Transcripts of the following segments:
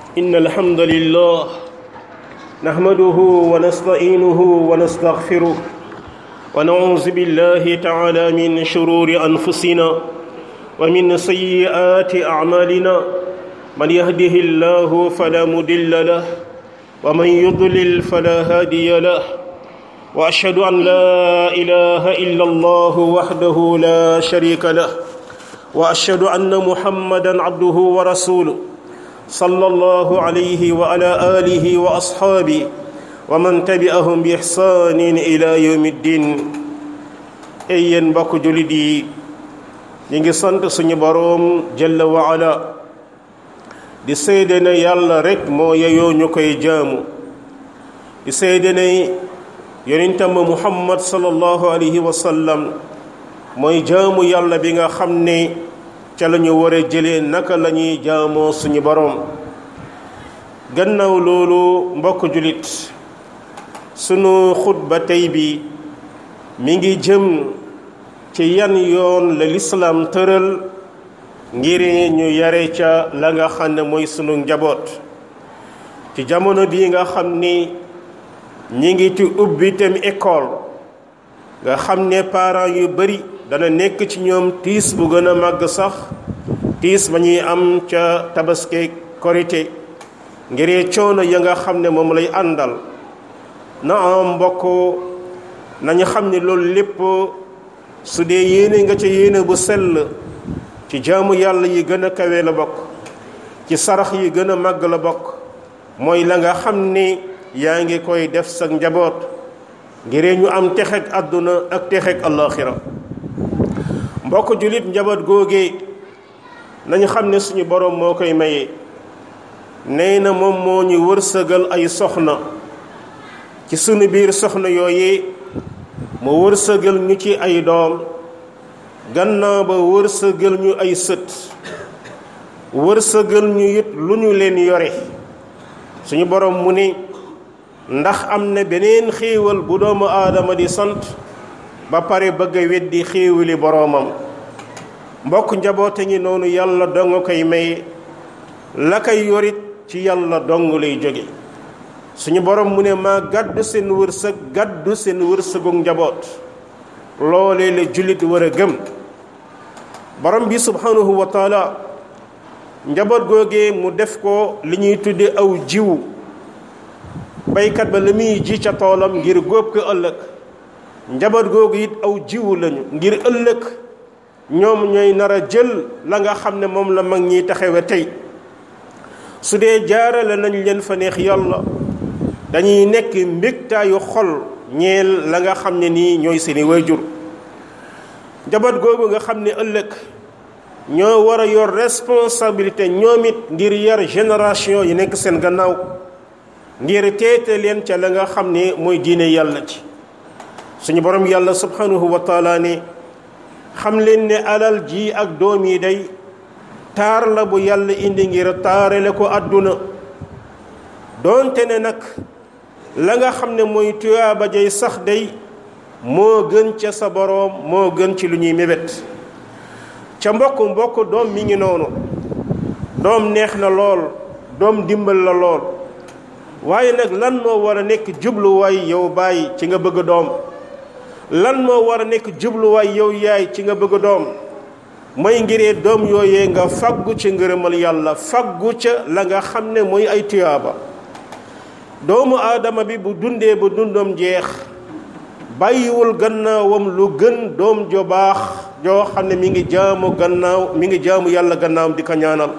إن الحمد لله نحمده ونستعينه ونستغفره ونعوذ بالله تعالى من شرور أنفسنا ومن سيئات أعمالنا من يهده الله فلا مضل له ومن يضلل فلا هادي له وأشهد أن لا إله إلا الله وحده لا شريك له وأشهد أن محمدا عبده ورسوله صلى الله عليه وعلى آله وأصحابه ومن تبعهم بإحسان إلى يوم الدين ay yéen mbokk jullit yi ñu ngi sant suñu boroom jalla wa ala di seede ne yàlla rekk moo yeyoo ñu koy jaamu di seede ne yonentam muhammad sallallahu alayhi wa sallam mooy jaamu yàlla bi nga xam ne ca la ñu war a jëlee naka la ñuy jaamoo suñu boroom gannaaw loolu mbokk jullit sunu xutba tey bi mi ngi jëm ci yan yoon la lislaam tëral ngir ñu yare ca la nga xam ne mooy sunu njaboot ci jamono bii nga xam ni ñi ngi ci ubbi tem école nga xam ne parents yu bari dana nekk ci ñoom tiis bu gën a màgg sax tiis ba ñuy am ca tabaski korite ngir coono ya nga xam ne moom lay àndal na am mbokk nañu xam ne loolu lépp su dee yéene nga ca yéene bu sell ci jaamu yàlla yi gën a kawe la bokk ci sarax yi gën a màgg la bokk mooy la nga xam ni yaa ngi koy def sa njaboot ngir ñu am texeg àdduna ak texeg allaaxira mbokk jullit njaboot googee nañu xam ne suñu boroom moo koy maye nee na moom moo ñu wërsëgal ay soxna ci sunu biir soxna yooyee mu wërsëgal ñu ci ay doom gannaaw ba wërsëgal ñu ay sët wërsëgal ñu it lu ñu leen yore suñu boroom mu ne ndax am na beneen xéewal bu doomu aadama di sant ba pare bëgg a weddi xéewali boroomam mbokk njaboote ngi noonu yàlla dong koy may la koy yorit ci yàlla dong lay jóge suñu borom mu ne maa gàddu seen wërsëg gàddu seen wërsëgu njaboot loolee la jullit war a gëm borom bi subhanahu wa taala njaboot googee mu def ko li ñuy tudde aw jiw baykat ba la muy ji ca toolam ngir góob ko ëllëg njaboot googu it aw jiwu lañu ngir ëllëg ñoom ñooy nar a jël la nga xam ne moom la mag ñiy taxawe tey su dee jaarale nañ leen fa neex yàlla dañuy nekk mbégtaayu xol ñeel la nga xam ne nii ñooy seeni waajur njaboot googu nga xam ne ëllëg ñoo war a yor responsabilité ñoom it ngir yar génération yi nekk seen gannaaw ngir teete leen ca la nga xam ne mooy diine yàlla ci suñu borom yàlla subhanahu wa taala ne xam leen ne alal ji ak doom yi day taar la bu yàlla indi ngir taarale ko àdduna doonte ne nag la nga xam ne mooy tuyaaba jay sax day moo gën ca sa boroom moo gën ci lu ñuy mébét ca mbokk mbokk doom mi ngi noonu doom neex na lool doom dimbal la lool waaye nag lan moo war a nekk jubluwaay yow bàyyi ci nga bëgg doom lan moo war a nekk jubluwaay yow yaay ci nga bëgg doom mooy ngiree doom yooyee nga faggu ci ngërëmal yàlla faggu ca la nga xam ne mooy ay tuyaaba doomu aadama bi bu dundee ba dundam jeex bàyyiwul gannaawam lu gën doom jo baax joo xam ne mi ngi jaamu gannaaw mi ngi jaamu yàlla gannaawam di ko ñaanal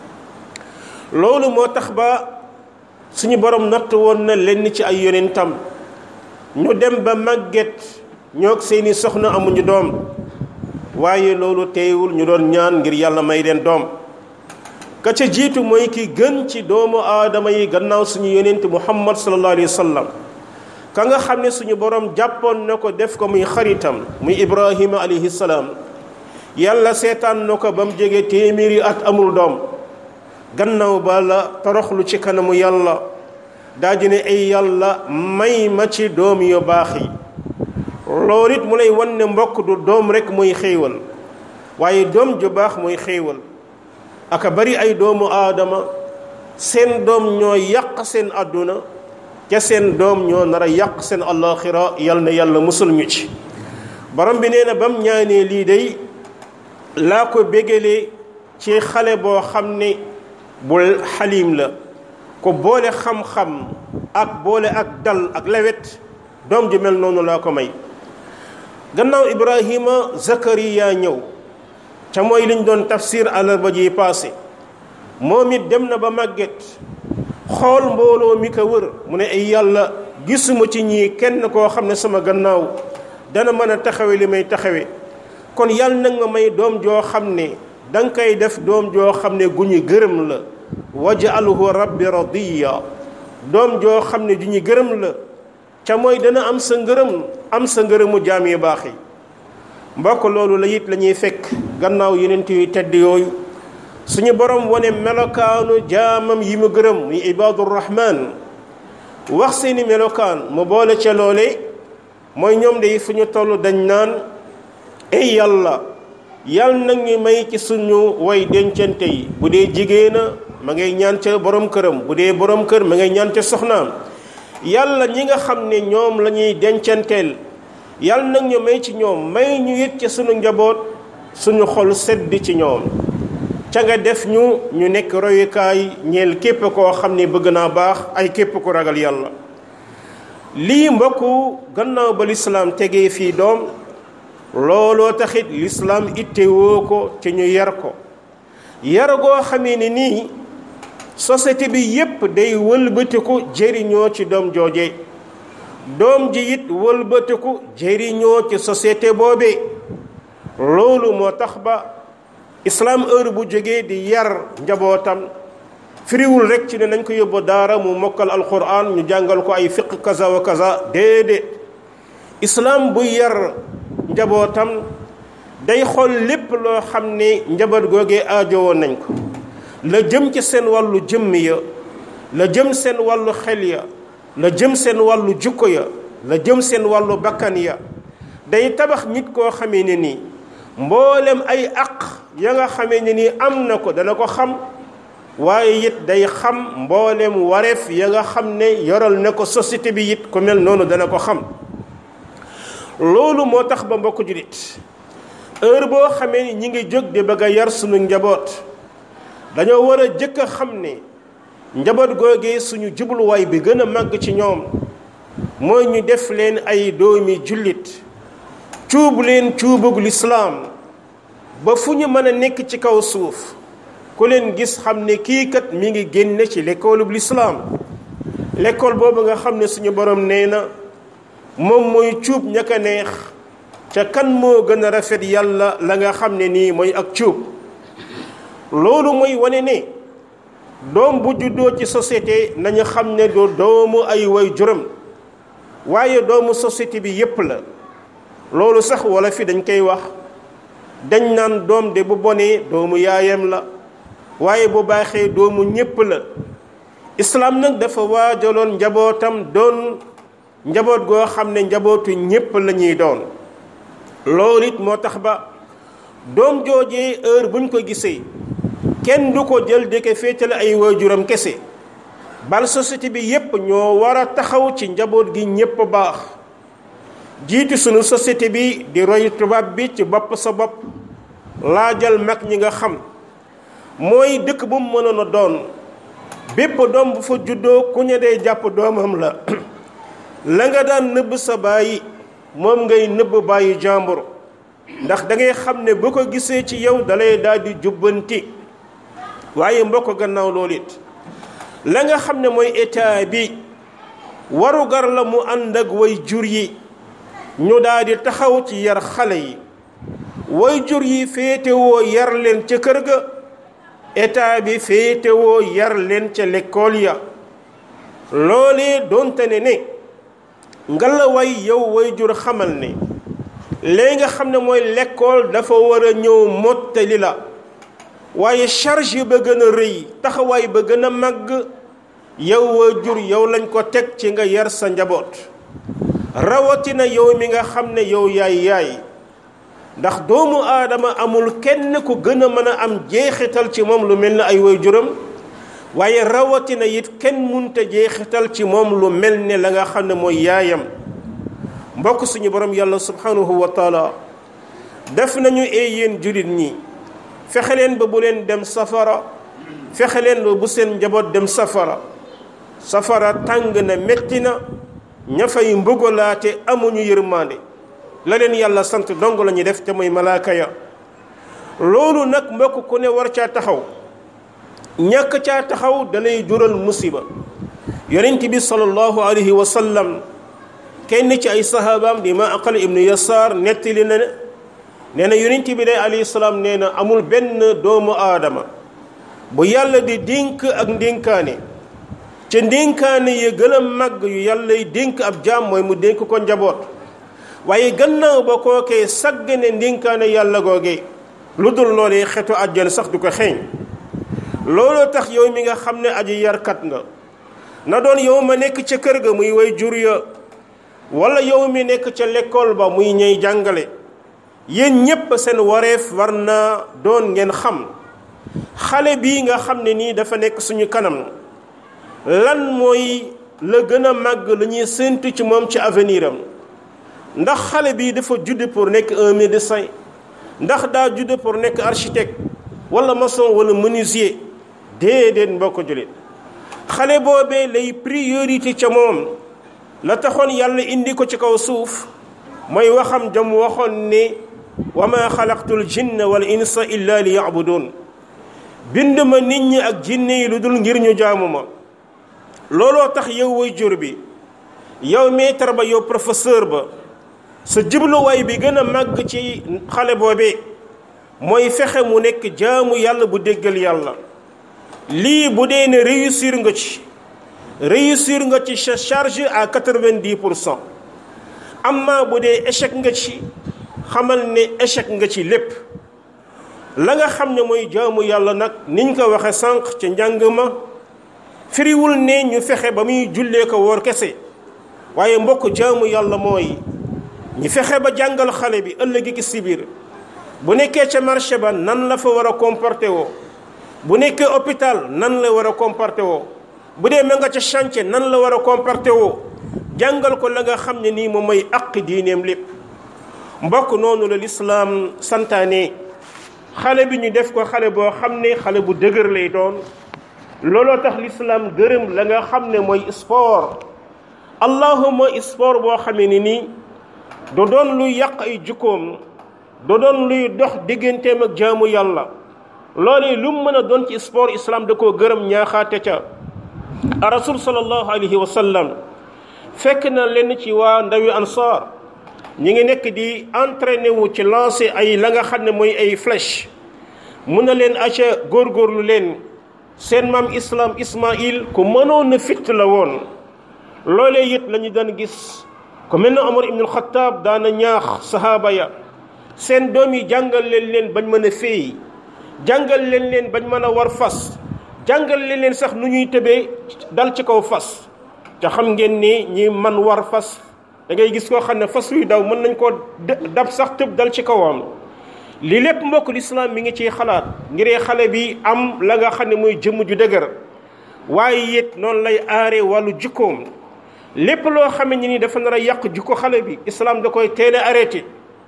loolu moo tax ba suñu borom natt woon na lenn ci ay yonentam ñu dem ba màgget ñoog seeni soxna amuñu doom waaye loolu teewul ñu doon ñaan ngir yàlla may leen doom ka ca jiitu mooy ki gën ci doomu aadama yi gannaaw suñu yonent muhammad sallallahu alayhi wa sallam ka nga xam ne suñu borom jàppoon na ko def ko muy xaritam muy ibrahima alayhi salaam yàlla seetaan na ko ba mu jege téeméeri at amul doom gannaaw ba la toroxlu ci kanamu yàlla daa di ne ay yàlla may ma ci doom yu baax yi loolu it mu lay wan ne mbokk du doom rek mooy xéewal waaye doom ju baax mooy xéewal aka bari ay doomu aadama seen doom ñoo yàq seen àdduna ca seen doom ñoo nar a yàq seen allaxira yal na yàlla musul ñu ci borom bi nee na bam ñaanee lii day laa ko bégalee ci xale boo xam ne bu xalim la ko boole xam-xam ak boole ak dal ak lewet doom ju mel noonu laa ko may gannaaw ibrahima zakariya ñëw ca mooy liñ doon tafsir àllarba ji passé moom it dem na ba màgget xool mbooloo mi ko wër mu ne ay yàlla gisuma ci ñii kenn koo xam ne sama gannaaw dana mën a taxawe li may taxawe kon yàlla nag nga may doom joo xam ne danga koy def doom joo xam ne gu ñu gërëm la wajalhu rabbi radiya doom joo xam ne du ñu gërëm la ca mooy dana am sa ngërëm am sa ngërëmu jaam yu baax yi mbokk loolu la it la ñuy fekk gannaaw yeneen yu tedd yooyu suñu borom wane melokaanu jaamam yi mu gërëm muy ibaadu rahman wax seeni melokaan mu boole ca loole mooy ñoom de fu ñu toll dañ naan ay yàlla yàlla nag ñu may ci suñu way dencante yi bu dee jigéena ma ngay ñaan ca borom këram bu dee borom kër ma ngay ñaan ca soxnaam yàlla ñi nga xam ne ñoom la ñuy dencanteel yàlla nag ñu may ci ñoom may ñu it ci suñu njaboot suñu xol sedd ci ñoom ca nga def ñu ñu nekk royukaay ñeel képp koo xam ne bëgg naa baax ay képp ku ragal yàlla lii mbokku gannaaw ba lislaam tegee fii doom looloo taxit lislaam ittewoo ko ci ñu yar ko yar goo xamee ne nii société bi yépp day wëlbatiku jëriñoo ci doom jooje doom ji it wëlbatiku jëriñoo ci société boobee loolu moo tax ba islaam heure bu jógee di yar njabootam firiwul rek ci ne nañ ko yóbbu daara mu mokkal alquran ñu jàngal ko ay fiq kaza wa kaza déedéet islaam bu yar njabootam day xool lépp loo xam ne njaboot googee aajowoon nañ ko la jëm ci seen wàllu jëmm ya la jëm seen wàllu xel ya la jëm seen wàllu jukko ya la jëm seen wàllu bakkan ya day tabax nit koo xamee ne nii mboolem ay aq ya nga xamee ne nii am na ko dana ko xam waaye it day xam mboolem wareef ya nga xam ne yoral na ko société bi it ku mel noonu dana ko xam loolu moo tax ba mbokk julit heure boo xamee ni ñi ngi jóg di bëgg a yar sunu njaboot dañoo war a jëkk a xam ne njaboot googee suñu jubluwaay bi gën a màgg ci ñoom mooy ñu def leen ay doomi jullit cuub leen cuubug lislaam ba fu ñu mën a nekk ci kaw suuf ku leen gis xam ne kii kat mi ngi génne ci l'école bu lislaam l'école boobu nga xam ne suñu borom nee na moom mooy cuub ña ka neex ca kan moo gën a rafet yàlla la nga xam ne nii mooy ak cuub loolu mooy wane ne doom bu juddoo ci société nañu xam ne du doomu ay way juram waaye doomu société bi yépp la loolu sax wala fi dañ koy wax dañ naan doom de bu bonee doomu yaayam la waaye bu baaxee doomu ñépp la islaam nag dafa waajaloon njabootam doon njaboot goo xam ne njabootu ñépp la ñuy doon loolu it moo tax ba doom joojee heure buñ ko gisee kenn du ko jël di ko féetale ay waajuram kese bal société bi yépp ñoo war a taxaw ci njaboot gi ñépp baax jiitu sunu société bi di roy tubaab bi ci bopp sa bopp laajal mag ñi nga xam mooy dëkk bu mu mënoon a doon bépp doom bu fa juddoo ku ñu dee jàpp doomam la la nga daan nëbb sa bàyyi moom ngay nëbb bàyyi jàmbur ndax da ngay xam ne bu ko gisee ci yow dalay daal di jubbanti waaye mbokk gannaaw loolu it la nga xam ne mooy état bi warugar la mu ànd ak way jur yi ñu daal di taxaw ci yar xale yi way jur yi féetewoo yar leen ca kër ga état bi féetewoo yar leen ca lekkool ya loolee doonte ne ne ngala way yow way jur xamal ne léegi nga xam ne mooy lekkool dafa war a ñëw mottali la waaye charge ba gën a rëy taxawaay ba gën a màgg yow way jur yow lañ ko teg ci nga yar sa njaboot rawatina yow mi nga xam ne yow yaay yaay ndax doomu aadama amul kenn ku gën a mën a am jeexital ci moom lu mel ne ay way juram waaye rawatina it kenn munta jeexital ci moom lu mel ne la nga xam ne mooy yaayam mbokk suñu borom yàlla subhanahu wa taala def nañu ee yéen julit ñi fexe leen ba bu leen dem safara fexe leen ba bu seen njaboot dem safara safara tàng na metti na ña fay mbugalaate amuñu yërmande la leen yàlla sant dong la ñuy def te mooy malaaka ya loolu nag mbokk ku ne war caa taxaw ñàkk caa taxaw dalay jural musiba yonent bi sallallahu alayhi wa sallam kenn ci ay sahabaam di ma aqal ibnu yasaar nettali na ne nee na yonent bi day alayhi salaam nee na amul benn doomu aadama bu yàlla di dénk ak ndénkaane ca ndénkaane ya gën a màgg yu yàllay dénk ab jaam mooy mu dénk ko njaboot waaye gannaaw ba kookee saggane ndénkaane yàlla googee lu dul loolee xetu àjjana sax du ko xeeñ looloo tax yow mi nga xam ne aji yarkat nga na doon yow ma nekk ca kër ga muy way jur ya wala yow mi nekk ca lekkool ba muy ñey jàngale yéen ñépp seen wareef war naa doon ngeen xam xale bii nga xam ne nii dafa nekk suñu kanam lan mooy la gën a màgg lu ñuy séentu ci moom ci avenir am ndax xale bii dafa judd pour nekk un médecin ndax daa judd pour nekk architecte wala maçon wala menuisier déedéet mbokk jullit xale boobee lay priorité ca moom la taxoon yàlla indi ko ci kaw suuf mooy waxam jam waxoon ne wa ma xalaqtul jinna wal insa illa li yabudun bind ma nit ñi ak jinne yi lu dul ngir ñu jaamu ma looloo tax yow way jur bi yow maître ba yow professeur ba sa jubluwaay bi gën a màgg ci xale boobee mooy fexe mu nekk jaamu yàlla bu déggal yàlla lii bu dee ne réussir nga ci réussir nga ci sa charge à quatre-vingt-dix pour cent amma bu dee échec nga ci xamal ne échec nga ci lépp la nga xam ne mooy jaamu yàlla nag niñ ko waxe sànq ca njàng ma firiwul ne ñu fexe ba muy jullee ko woor kese waaye mbokk jaamu yàlla mooy ñu fexe ba jàngal xale bi ëllëgi ki si biir bu nekkee ca marché ba nan la fa war a comporté woo bu nekkee hôpital nan la war a comporté woo bu dee ma nga ca chantier nan la war a comporté woo jàngal ko la nga xam ne nii moom mooy aq diineem lépp mbokk noonu la lislaam santaane xale bi ñu def ko xale boo xam ne xale bu dëgër lay doon looloo tax lislaam gërëm la nga xam ne mooy sport allahuma sport boo xamee ne nii du doon luy yàq ay jukkoom du doon luy dox digganteem ak jaamu yàlla loolu lu mu mën a doon ci sport islam da koo gërëm ñaaxaate ca a rasul sallallahu alayhi wa sallam fekk na lenn ci waa ndawi ansaar ñi ngi nekk di entraîné wu ci lancé ay la nga xam ne mooy ay flèche mun na leen aca góorgóorlu leen seen maam islam ismail ku mënoon na fit la woon loolee it la ñu daan gis ku mel na omar ibnul xataab daana ñaax sahaaba ya seen doom yi jàngal leen leen bañ mën a féey jàngal leen leen bañ mën a war fas jàngal leen leen sax nu ñuy tëbee dal ci kaw fas te xam ngeen ni ñi man war fas da ngay gis koo xam ne fas yuy daw mën nañ koo dab sax tëb dal ci kawam li lépp mbokk lislaam mi ngi ciy xalaat ngiree xale bi am la nga xam ne mooy jëmm ju dëgër waaye it noonu lay aare wàllu jikkoom lépp loo xam ne ni dafa nar a yàq jikko xale bi islaam da koy teel a arrêté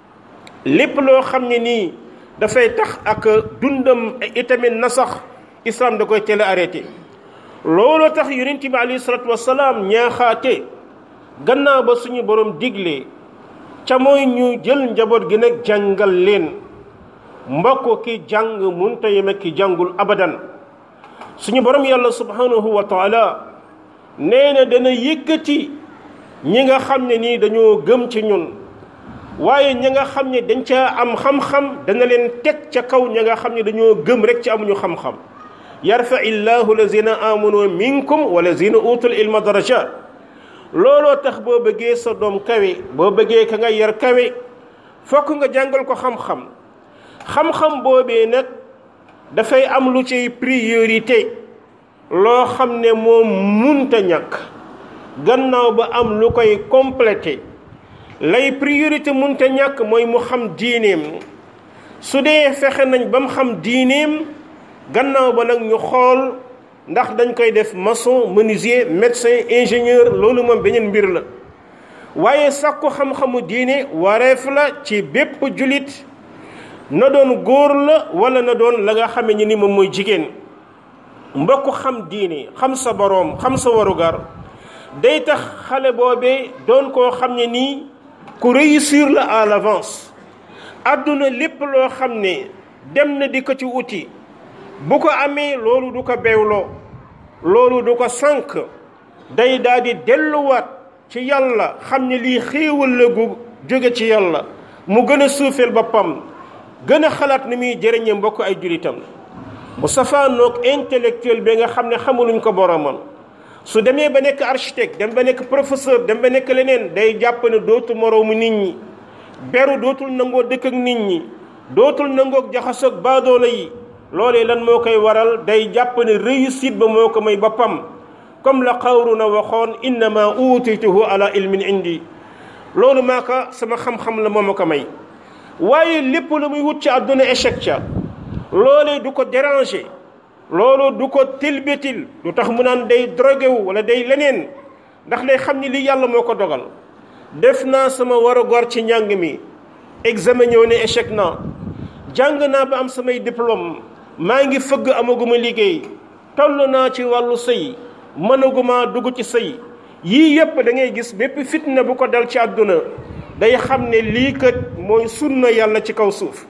lépp loo xam ne nii dafay tax ak dundam itamit na sax islaam da koy teel a arrêté looloo tax yonent bi alayhi salaatu wasalaam ñaaxaate gannaaw ba suñu borom digle ca mooy ñu jël njaboot gi nag jàngal leen mbokk ki jàng munta yem ak ki jàngul abadan suñu borom yàlla subhanahu wa taala nee na dana yëkkati ñi nga xam ne nii dañoo gëm ci ñun waaye ñi nga xam ne dañ ca am xam-xam dana leen teg ca kaw ñi nga xam ne dañoo gëm rek ci amuñu xam-xam yarfa illahu lazina amanu minkum wa lazina utul ilma darajat looloo tax boo bëggee sa doom kawe boo bëggee ka nga yar kawe fokk nga jàngal ko xam-xam xam-xam boobee nag dafay am lu ciy priorité loo xam ne moom munta ñàkk gannaaw ba am lu koy complété lay priorité munta ñàkk mooy mu xam diineem su dee fexe nañ ba mu xam diineem gannaaw ba nag ñu xool ndax dañ koy def maçon menuisier médecin ingénieur loolu moom beneen mbir la waaye sàkku xam-xamu diine wareef la ci bépp julit na doon góor la wala na doon la nga xame ni ni moom mooy jigéen mbokk xam diine xam sa boroom xam sa warugar day tax xale boobee doon koo xam ne nii ku réussir la à l'avance àdduna lépp loo xam ne dem na di ko ci uti bu ko amee loolu du ko beewloo loolu du ko sànq day daal di delluwaat ci yàlla xam ne lii xéewal la gu jóge ci yàlla mu gën a suufeel boppam gën a xalaat ni muy jëriñe mbokk ay julitam mu safaanoog intellectuel bi nga xam ne xamuluñ ko boromam su demee ba nekk architecte dem ba nekk professeur dem ba nekk leneen day jàpp ne dootul moroomu nit ñi beru dootul nangoo dëkk ak nit ñi dootul nangoog jaxasoog baadoola yi loolee lan moo koy waral day jàpp ne réussite ba moo ko may boppam comme la xawru na waxoon innama utituhu ala ilmin indi loolu maa ko sama xam-xam la moo ma ko may waaye lépp lu muy wut ci àdduna échec ca loolee du ko déranger loolu du ko tilbitil du tax mu naan day drogué wu wala day leneen ndax day xam ni lii yàlla moo ko dogal def naa sama war a gor ci njàng mi examen ñëw ne échec naa jàng naa ba am samay diplôme maa ngi fëgg amaguma liggéey toll naa ci wàllu sëy mënaguma dugg ci sëy yii yépp da ngay gis bépp fitna bu ko dal ci àdduna day xam ne lii kat mooy sunna yàlla ci kaw suuf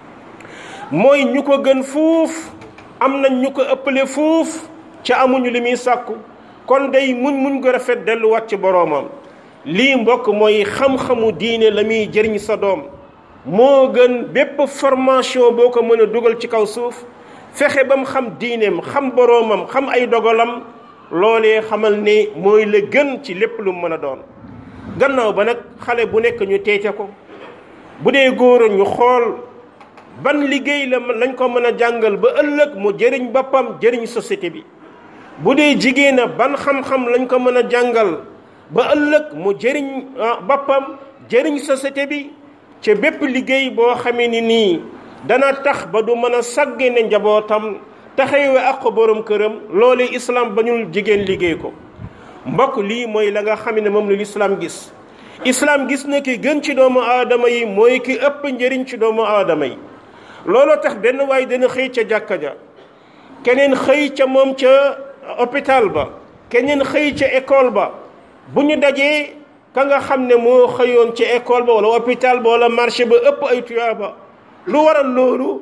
mooy ñu ko gën fuuf am nañ ñu ko ëppale fuuf ca amuñu li muy sàkku kon day muñ muñ ko rafet delluwaat ci boroomam lii mbokk mooy xam-xamu diine la muy jëriñ sa doom moo gën bépp formation boo ko mën a dugal ci kaw suuf fexe ba mu xam diineem xam boroomam xam ay dogalam loolee xamal ne mooy la gën ci lépp lu mën a doon gannaaw ba nag xale bu nekk ñu teete ko bu dee góor ñu xool ban liggéey la lañ ko mën a jàngal ba ëllëg mu jëriñ boppam jëriñ société bi bu dee jigéen a ban xam-xam lañ ko mën a jàngal ba ëllëg mu jëriñ boppam jëriñ société bi ca bépp liggéey boo xamee ni nii dana tax ba du mën a sàggane njabootam taxawe ak ko borom këram loole islam bañul jigéen liggéey ko mbokk lii mooy la nga xam ne moom la lislaam gis islam gis na ki gën ci doomu aadama yi mooy ki ëpp njëriñ ci doomu aadama yi looloo tax benn waay dana xëy ca jàkka ja keneen xëy ca moom ca hôpital ba keneen xëy ca école ba bu ñu dajee ka nga xam ne moo xëyoon ca école ba wala hôpital ba wala marché ba ëpp ay tuyaaba lu waral loolu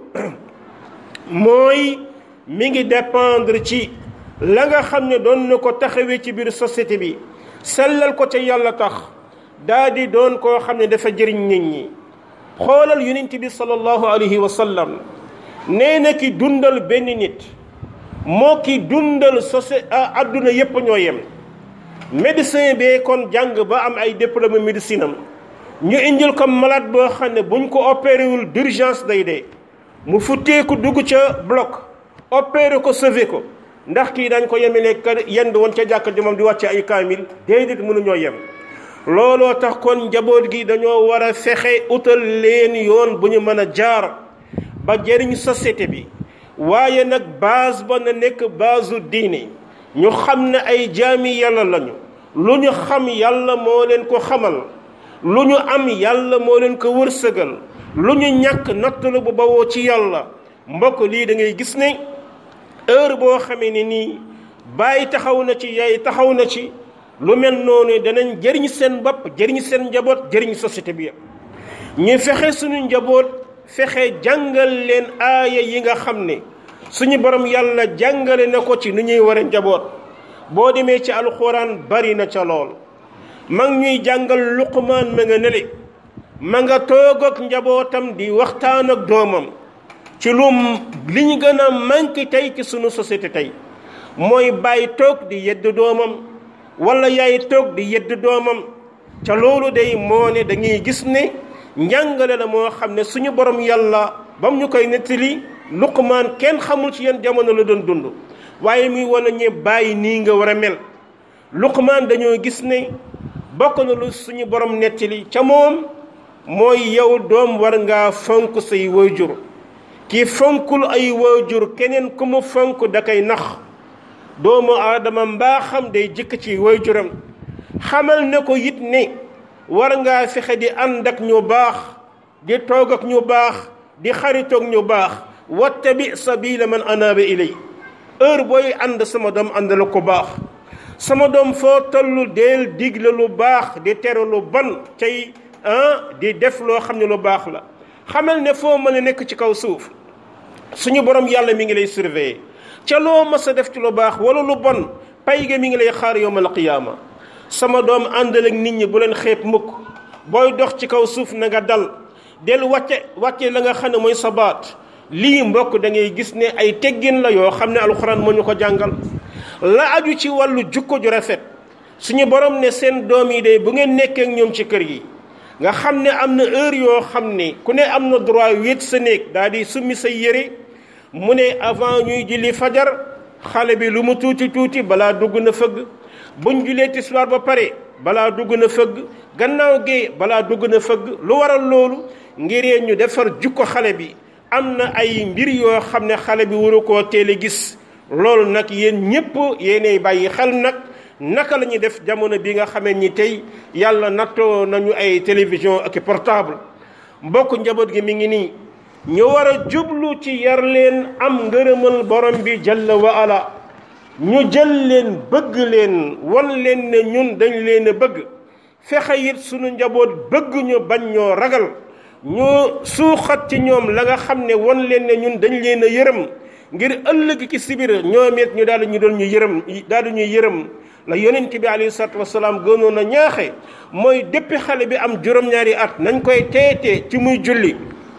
mooy mi ngi dépendre ci la nga xam ne doon na ko taxawee ci biir société bi sellal ko ca yàlla tax daa di doon koo xam ne dafa jëriñ nit ñi xoolal yonent bi sallallahu alayhi wa sallam nee na ki dundal benn nit moo ki dundal société adduna yépp ñoo yem médecin bee kon jàng ba am ay diplôme médecine am ñu indil ko malade boo xam ne buñ ko opéré wul d'urgence day dee mu futteeku dugg ca bloc opéré ko sauvé ko ndax kii dañ ko yemele ka yend woon ca jàkka ji moom di wàcce ay kaamil déedéet mënuñoo yem looloo tax kon njaboot gi dañoo war a fexe utal leen yoon bu ñu mën a jaar ba jëriñ société bi waaye nag base ba na nekk base diine ñu xam ne ay jaami yàlla lañu lu ñu xam yàlla moo leen ko xamal lu ñu am yàlla moo leen ko wërsëgal lu ñu ñàkk nattalu bu bawoo ci yàlla mbokk lii da ngay gis ne heure boo xamee ne nii bàyyi taxaw na ci yaay taxaw na ci lu mel noonu danañ jëriñ seen bopp jëriñ seen njaboot jëriñ société bi ñu fexe suñu njaboot fexe jàngal leen aaya yi nga xam ne suñu borom yàlla jàngale na ko ci nu ñuy war a njaboot boo demee ci alxuraan bari na ca lool mag ñuy jàngal luqmaan ma nga nele ma nga toog ak njabootam di waxtaan ak doomam ci lu li ñu gën a manqué tey ci sunu société tey mooy bàyyi toog di yedd doomam wala yaay toog di yedd doomam ca loolu day moo ne dañuy gis ne njàngale la moo xam ne suñu borom yàlla bam ñu koy nettali luqmaan kenn xamul ci yenn jamono la doon dund waaye muy wane ñe bàyyi nii nga war a mel luqmaan dañoo gis ne bokk na lu suñu borom nettali ca moom mooy yow doom war ngaa fonk say waajur ki fonkul ay waajur keneen ku mu fonk da koy nax doomu aadama mbaaxam day jëkk ci waajuram xamal ne ko it ne war ngaa fexe di ànd ak ñu baax di toog ak ñu baax di xaritoog ñu baax wattabi sabila man anaaba ilay heure booy ànd sama doom ànd la ko baax sama doom foo tollu deel digle lu baax di tere lu bon tey ah di def loo xam ne lu baax la xamal ne foo mën a nekk ci kaw suuf suñu borom yàlla mi ngi lay surveiller ca loo mës a def ci lu baax wala lu bon pay ga mi ngi lay xaar yowmal qiyaama sama doom àndal ak nit ñi bu leen xeeb mukk booy dox ci kaw suuf na nga dal del wàcce wàcce la nga xam ne mooy sabaat lii mbokk da ngay gis ne ay teggin la yoo xam ne alxuraan moo ñu ko jàngal la aju ci wàllu jukko ju rafet suñu borom ne seen doom yi de bu ngeen nekkee ak ñoom ci kër gi nga xam ne am na heure yoo xam ne ku ne am na droit wéet sa néeg daal di summi sa yére mu ne avant ñuy julli fajar xale bi lu mu tuuti tuuti balaa dugg na fëgg buñ julee tisbaar ba pare balaa dugg na fëgg gannaaw gee balaa dugg na fëgg lu waral loolu ngir ñu defar jukko xale bi am na ay mbir yoo xam ne xale bi waru koo teel a gis loolu nag yéen ñépp yéenay bàyyi xel nag naka la ñuy def jamono bi nga xamee ni tey yàlla nattoo nañu ay télévision ak portable mbokk njaboot gi mi ngi nii ñu war a jublu ci yar leen am ngërëmal borom bi jalla wa ala ñu jël leen bëgg leen wan leen ne ñun dañ leen a bëgg fexe it sunu njaboot bëgg ñu bañ ñoo ragal ñu suuxat ci ñoom la nga xam ne wan leen ne ñun dañ leen a yërëm ngir ëllëg ci sibir ñoom it ñu daal ñu doon ñu yërëm daal ñuy yërëm la yonent bi alayhi salaatu wasalaam gënoon a ñaaxe mooy déppi xale bi am juróom-ñaari at nañ koy teetee ci muy julli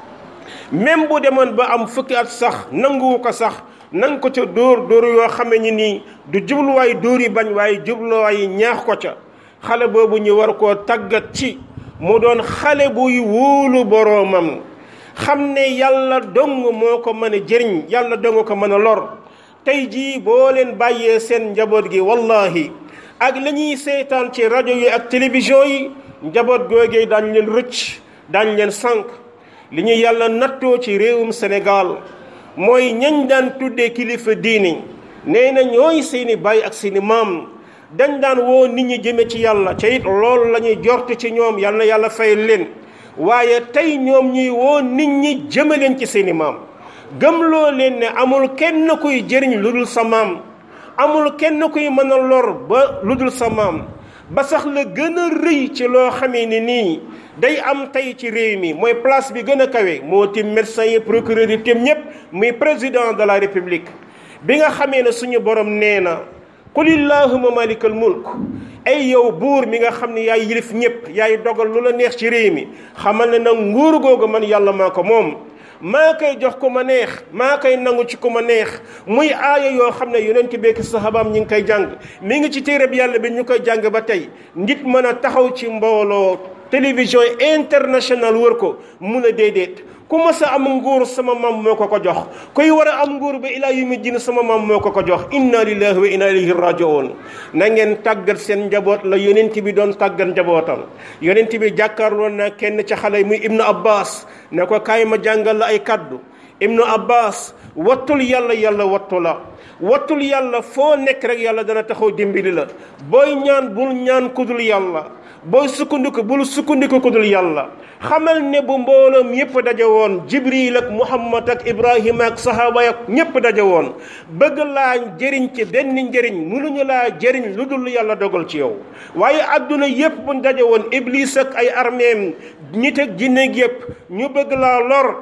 même bu demoon ba am fukki at sax nanguwu ko sax nang ko ca dóor dóor yoo xame ni nii du jubluwaay dóor yi bañ waaye jubluwaay ñaax ko ca xale boobu ñu war koo tàggat ci mu doon xale buy wóolu boroomam xam ne yàlla dong moo ko mën a jëriñ yàlla dong ko mën a lor tey jii boo leen bàyyee seen njaboot gi wallahi ak la ñuy seetaan ci rajo yi ak télévision yi njaboot googee daañ leen rëcc daañ leen sànq li ñu yàlla nattoo ci réewum Sénégal mooy ñañ daan tuddee kilifa diini nee na ñooy seeni baay ak seeni maam dañ daan woo nit ñi jëme ci yàlla ca it loolu la ñuy jortu ci ñoom yal na yàlla fay leen waaye tey ñoom ñuy woo nit ñi jëme leen ci seeni maam gëmloo leen ne amul kenn kuy jëriñ lu dul sa maam amul kenn kuy mën a lor ba lu dul sa maam ba sax la gën a rëy ci loo xamee ni nii day am tey ci réew mi mooy place bi gën a kawe moo tim médecin yi procureur yi tim ñépp muy président de la république bi nga xamee ne suñu borom nee na qul illahuma malikal mulk ay yow buur mi nga xam ne yaay yilif ñépp yaay dogal lu la neex ci réew mi xamal ne nag nguur googu man yàlla maa ko moom maa koy jox ku ma neex maa koy nangu ci ku ma neex muy aaya yoo xam ne yonent bi ak sahabaam ñi ngi koy jàng mi ngi ci téereb yàlla bi ñu koy jàng ba tey nit mën a taxaw ci mbooloo télévision international wër ko mun a déedéet ku mës a am nguur sama maam moo ko ko jox kuy war a am nguur ba ilaa yawmi diin sama maam moo ko ko jox inna lillahi wa inna ilayhi rajiun na ngeen tàggat seen njaboot la yonent bi doon tàggat njabootam yonent bi jàkkaarloon na kenn ca xale muy ibnu abbas ne ko kaay ma jàngal la ay kaddu ibnu abbas wattul yàlla yàlla wattu la wattul yàlla foo nekk rek yàlla dana taxaw dimbali la booy ñaan bul ñaan kudul yàlla booy sukkandiku bul sukkandiku kudul yàlla xamal ne bu mbooloom yépp daje woon jibril ak muhammad ak ibrahima ak sahaaba ak ñépp daje woon bëgg laa jëriñ ci benn njëriñ mënuñu laa jëriñ lu dul yàlla dogal ci yow waaye adduna yépp buñ daje woon iblis ak ay armeem nit ak jinne yépp ñu bëgg laa lor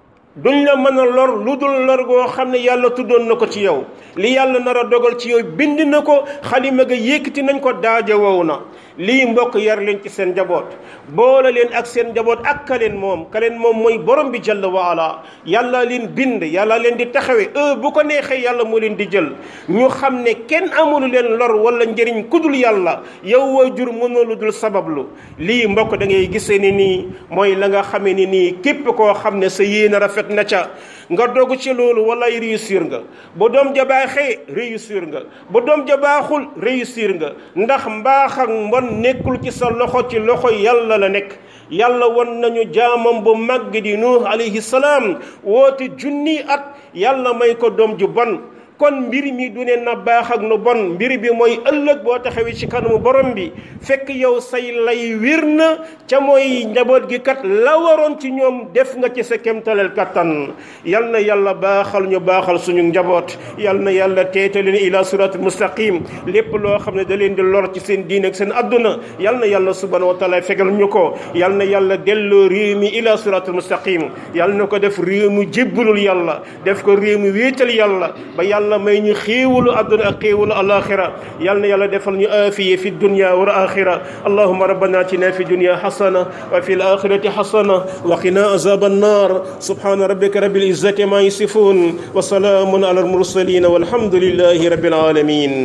duñ la mën a lor lu dul lor goo xam ne yàlla tuddoon na ko ci yow li yàlla nar a dogal ci yow bind na ko xalima ga yëkkati nañ ko daaje wow na lii mbokk yar leen ci seen njaboot boole leen ak seen njaboot ak ka leen moom ka leen moom mooy borom bi jalla wa ala yàlla leen bind yàlla leen di taxawe e bu ko neexee yàlla moo leen di jël ñu xam ne kenn amulu leen lor wala njëriñ kudul yàlla yow waajur mënoo lu dul sabablu lii mbokk da ngay gisee ni nii mooy la nga xamee ni nii képp koo xam ne sa yéen a rafet na ca nga dogu ci loolu walay réussir nga bu doom ja baaxee réussir nga bu doom ja baaxul réussir nga ndax mbaax ak mbon nekkul ci sa loxo ci loxo yàlla la nekk yàlla won nañu jaamam bu màgg di nuux alayhi salaam woote junni at yàlla may ko doom ju bon kon mbir mi du ne na baax ak nu bon mbir bi mooy ëllëg boo taxawee ci kanamu borom bi fekk yow say lay wir na ca mooy njaboot gi kat la waroon ci ñoom def nga ci sa kemtaleel kattan yal na yàlla baaxal ñu baaxal suñu njaboot yal na yàlla teete leen ila siratul mustaqim lépp loo xam ne da leen di lor ci seen diine ak seen adduna yal na yàlla subhanahu wa taala fegal ñu ko yal na yàlla delloo réew mi ila siratul mustaqim yal na ko def réew mu jébbalul yàlla def ko réew mu wéetal yàlla ba yàlla may ñu xéewalu adduna ak xéewalu alaxira yal na yàlla defal ñu aafiye fi dunya wal axira allahuma rabbana atina fi dunya xasana wa fi alaxirati xasana wa qina azab annar subhana rabbika rabbil izzati ma yasifun wa salaamun ala almursalin walhamdulillahi rabbil alamin